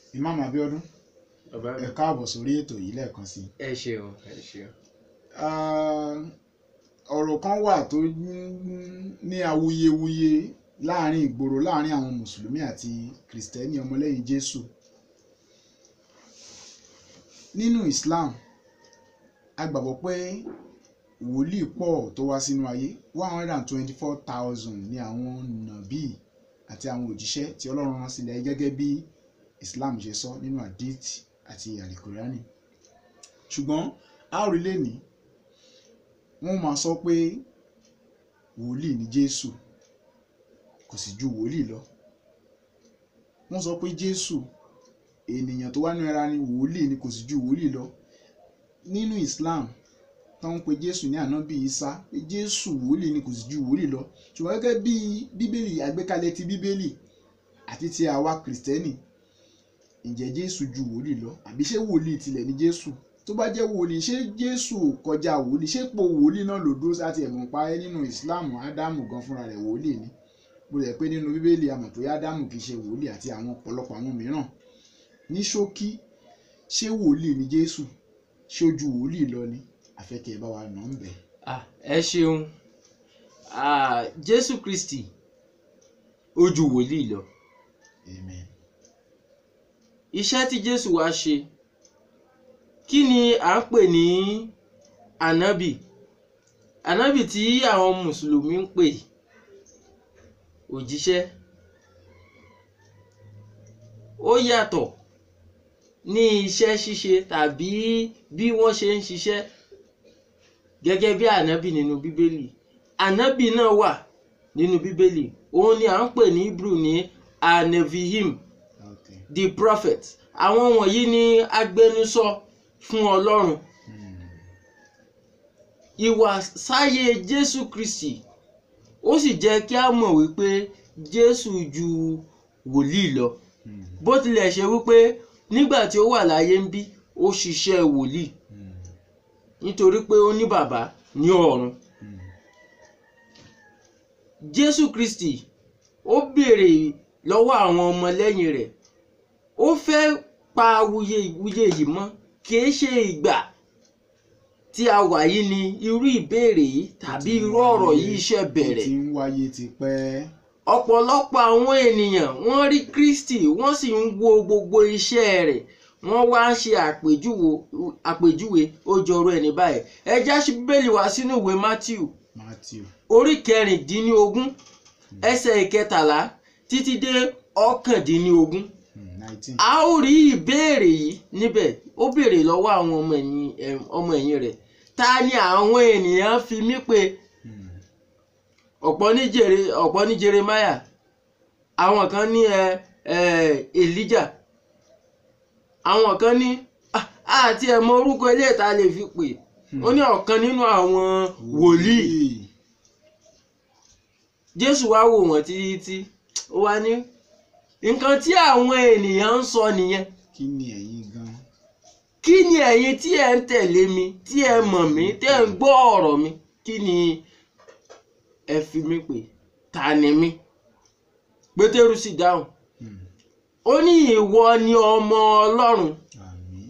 Imam Abiodun bàbá mi ẹ káàbọ̀ sórí ètò yìí lẹ́ẹ̀kan sí i. ẹ ṣeun ẹ ṣeun. Ah, ọ̀rọ̀ kan wà tó ní awuyewuye láàrin ìgboro láàrin àwọn mùsùlùmí àti kìrìsìtẹ́nì ọmọlẹ́yìn Jésù nínú Islam a gbàgbọ́ pé wòlíì pọ̀ tó wá sínú ayé one hundred and twenty-four thousand ní àwọn nàbí àti àwọn òjíṣẹ́ tí Ọlọ́run rán sílẹ̀ gẹ́gẹ́ bí Islam ṣe sọ nínú hadith àti alikuriani ṣùgbọ́n a ò rí lẹ́ni wọ́n máa sọ pé wòlíì ni Jésù kò sì ju wòlíì lọ wọ́n sọ pé Jésù ènìyàn tó wá ní ara ni wòlíì ni kò sì ju wòlíì lọ nínú Islam tó ń pe Jésù ní ànábì Isa pé Jésù wòlíì ni kò sì ju wòlíì lọ ṣùgbọ́n gẹ́gẹ́ bí bíbélì àgbékalẹ̀ ti bíbélì àti ti àwa kìrìsìtẹ́nì ǹjẹ́ Jésù ju wòlíì lọ àbí ṣé wòlíì tilẹ̀ ni Jésù tó bá jẹ́ wòlíì ṣé Jésù kọjá wòlíì ṣé ipò wòlíì náà ló dúró sáti ẹ̀mọ̀ pa ẹ́ nínú Islam Ádámù gan fúnra rẹ̀ wòlíì ni bó lẹ̀ pé nínú bíbélì a mọ̀ pé Ádámù kì í ṣe wòlíì àti àwọn ọ̀pọ̀lọpọ̀ àwọn mìíràn ní ṣókí ṣé wòlíì ni Jésù ṣé ó ju wòlíì lọ ni àfẹ́kẹ́ ẹ bá wa nà ń bẹ̀. Ah, ẹ ṣeun Ah, Jésù Kristi ó ju wòlíì lọ Amen. iṣẹ́ tí Jésù wá ṣe kí ni à ń pè ní ànábì ànábì tí àwọn mùsùlùmí ń pè òjíṣẹ́ ó yàtọ̀ ní iṣẹ́ ṣíṣe tàbí bí wọ́n ṣe ń ṣiṣẹ́ gẹ́gẹ́ bí ànábì nínú bíbélì ànábì náà wà nínú bíbélì òun ni à ń pè ní Hebrew ní anevihim Okay. the prophet àwọn wọ̀nyí ni agbẹnusọ fún ọlọ́run Hmm. ìwà sáyé jésù kristi ó sì jẹ́ kí a mọ̀ wípé jésù ju wòlíì lọ Hmm. bó tilẹ̀ ṣe wípé nígbà tí ó wà láyé ń bí ó ṣiṣẹ́ wòlíì Hmm. nítorí pé ó ní bàbá ní ọ̀run Hmm. jésù kristi ó béèrè lọ́wọ́ àwọn ọmọlẹ́yìn rẹ̀ ó fẹ́ pa wuye wuye yìí mọ́ kìí ṣe ìgbà tí a wà yìí ni irú ìbéèrè yìí tàbí irú ọ̀rọ̀ yìí ṣe Ó bẹ̀rẹ̀ ti ń wáyé tipẹ́. ọ̀pọ̀lọpọ̀ àwọn ènìyàn wọ́n rí kristi wọ́n sì ń wo gbogbo iṣẹ́ rẹ̀ wọ́n wá ń ṣe àpèjúwe àpèjúwe ó jọrọ ẹni báyìí ẹ já sí bíbélì wá sínú ìwé matthew Matthew. orí kẹrìndínlógún ẹsẹ̀ ìkẹtàlá títí dé ọ̀kàndínlógún Hmm. Nineteen. a ó rí ìbéèrè yìí níbẹ̀ ó béèrè lọ́wọ́ àwọn ọmọ ẹ̀yìn em, ọmọ ẹ̀yìn rẹ̀ ta ni àwọn ènìyàn fi mí pè Hmm. ọ̀pọ̀ ní jere ọ̀pọ̀ ní Jeremiah àwọn kan ní ẹ ẹ Elijah àwọn kan ní "Ah, àti ẹ̀mọ orúkọ ilé ìta lè fi pè ó ní ọ̀kan nínú àwọn wòlíì Jésù wá wò wọ́n títí ó wá ní nǹkan tí àwọn ènìyàn ń sọ nìyẹn Kí ni ẹ̀yin gan? kí ni ẹ̀yin tí ẹ ń tẹ̀lé mi tí ẹ mọ̀ mí tí ẹ ń gbọ́ ọ̀rọ̀ mi kí ni ẹ fi mí pè ta ni mí Pétérù sì dáhùn Hmm. ó ní ìwọ ni ọmọ Ọlọ́run Àmín.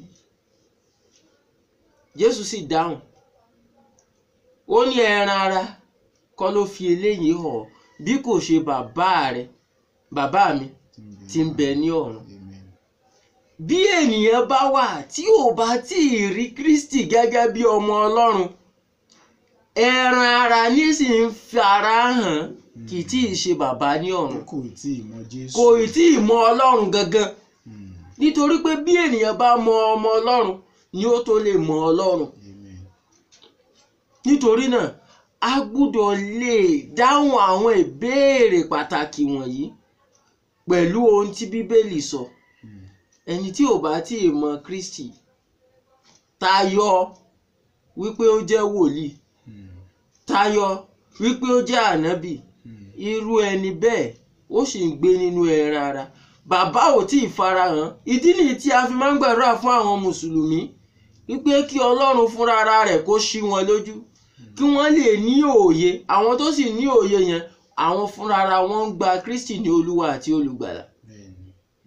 Jésù sì dáhùn ó ní ẹran ara kọ́ ló fi eléyìí hàn ọ́, bí kò ṣe bàbá rẹ bàbá mi tí ń bẹ ní ọ̀run Amen. bí ènìyàn bá wà tí ò bá tí ì rí Kristi gẹ́gẹ́ bí ọmọ Ọlọ́run ẹran ara ní sì ń fi ara hàn kì í tí ì ṣe bàbá ní ọ̀run Kò tí ì mọ Jésù. kò ì tí ì mọ Ọlọ́run gangan Hmm. nítorí pé bí ènìyàn bá mọ ọmọ Ọlọ́run ni ó tó lè mọ Ọlọ́run Amen. nítorí náà a gbúdọ̀ lè dáhùn àwọn ìbéèrè pàtàkì wọ̀nyí pẹ̀lú ohun tí Bíbélì sọ Hmm. ẹni tí ò bá tí ì mọ Kristi tayọ wípé ó jẹ́ wòlíì Hmm. tayọ wípé ó jẹ́ ànábì Hmm. irú ẹni bẹ́ẹ̀ ó sì ń gbé nínú ẹran ara bàbá ò tí ì farahàn ìdí nìyí tí a fi máa ń gbàdúrà fún àwọn mùsùlùmí wípé kí ọlọ́run fúnra ara rẹ̀ kó ṣí wọn lójú kí wọ́n lè ní òye àwọn tó sì ní òye yẹn àwọn fúnra ara wọn ń gba Kristi ní olúwa àti olùgbàlà Bẹ́ẹ̀ni. Bẹ́ẹ̀ni.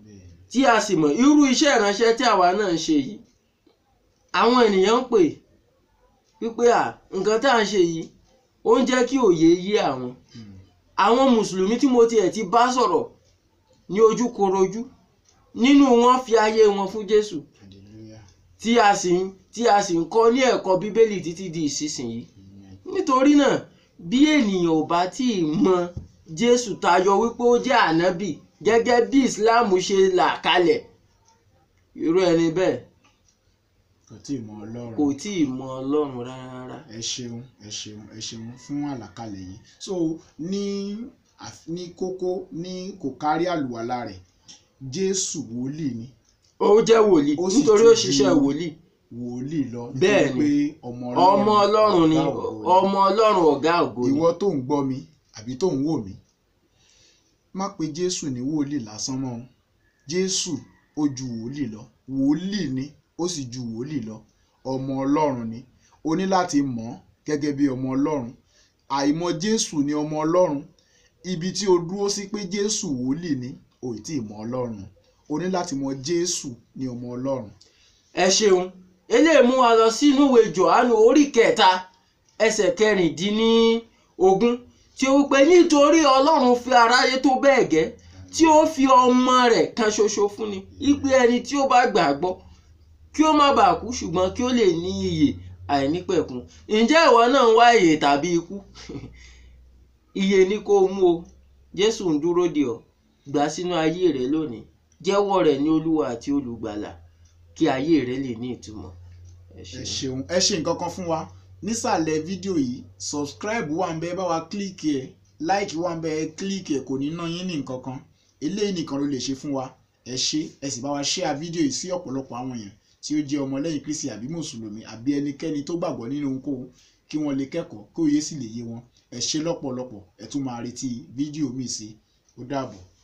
tí a sì mọ̀ irú iṣẹ́ ìránṣẹ́ tí àwa náà ń ṣe yìí àwọn ènìyàn ń pè wípé à nǹkan tá à ń ṣe yìí ó ń jẹ́ kí òye yé àwọn Mm. àwọn mùsùlùmí tí mo tiẹ̀ ti bá sọ̀rọ̀ ní ojú korojú nínú wọn fi ayé wọn fún Jésù hallelujah tí a sì ń tí a sì ń kọ́ ní ẹ̀kọ́ bíbélì títí di ìsinsìnyí amen nítorí náà bí ènìyàn ò bá tí ì mọ Jésù tayọ wípé ó jẹ́ ànábì gẹ́gẹ́ bí Islam ṣe là kalẹ̀ irú ẹni bẹ́ẹ̀ kò tí ì mọ ọlọ́run kò tí ì mọ Ọlọ́run rárá ẹ ṣeun ẹ ṣeun ẹ ṣeun fún àlàkalẹ̀ yìí so ní àf- ní kókó ní kò kárí àlùwàlá rẹ̀ jésù wòlíì ni ó jẹ́ wòlíì Ó sì nítorí ti ó ṣiṣẹ́ di- wòlíì wòlíì lọ Bẹ́ẹ̀ nítorí pé ọmọ ọmọ Ọlọ́run ni ọ̀gá ògo ni. ọmọ Ọlọ́run ọ̀gá ògo ni ìwọ tó ń gbọ́ mi àbí tó ń wò mí má pe jésù ní wòlíì lásán mọ́ o jésù ó ju wòlíì lọ wòlíì ni ó sì ju wòlíì lọ ọmọ ọlọ́run ni o ní láti mọ̀ ọ́ gẹ́gẹ́ bí ọmọ ọlọ́run àìmọ̀ jésù ni ọmọ ọlọ́run ibi tí o dúró sí pé jésù wòlíì ni o ì tí ì mọ̀ ọlọ́run o ní láti mọ̀ jésù ni ọmọ ọlọ́run ẹ ṣeun eléyìí mú wa lọ sínú ìwé Jòhánù orí kẹta ẹsẹ̀ kẹrìndínlógún tí ó wípé nítorí Ọlọ́run fi aráyé tó bẹ́ẹ̀ gẹ́ tí ó fi ọmọ rẹ̀ kan ṣoṣo fún ni ipe ẹni tí ó bá gbàgbọ́ kí ó má bàa kú ṣùgbọ́n kí ó lè ní ìyè àìnípẹ̀kun ǹjẹ́ ìwọ náà ń wá ìyè tàbí ikú ìyè ni kó o mú o Jésù ń dúró dè ọ́ gbà sínú ayé rẹ lónìí jẹ́wọ́ rẹ̀ ní Olúwa àti Olùgbàlà kí ayé rẹ lè ní ìtumọ̀ ẹ ẹ ṣeun. ṣeun ẹ ṣe nǹkan kan fún wa nísàlẹ̀ fídíò yìí subscribe wà ń bẹ bá wa kílíkì ẹ̀ like wà ń bẹ ẹ kílíkì ẹ̀ kò ní ná yín ní nǹkan kan eléyìí nìkan ló lè ṣe fún wa ẹ ṣe ẹ sì bá wa share fídíò yìí sí ọ̀pọ̀lọpọ̀ àwọn èèyàn tí ó jẹ́ ọmọlẹ́yìn kristi àbí mùsùlùmí àbí ẹnikẹ́ni tó gbàgbọ́ nínú ohunkóhun kí wọ́n lè kẹ́kọ̀ọ́ kí òye sì lè yé wọn ẹ ṣe lọ́pọ̀lọpọ̀ ẹ tún máa retí fídíò míì sí ó dàbọ̀.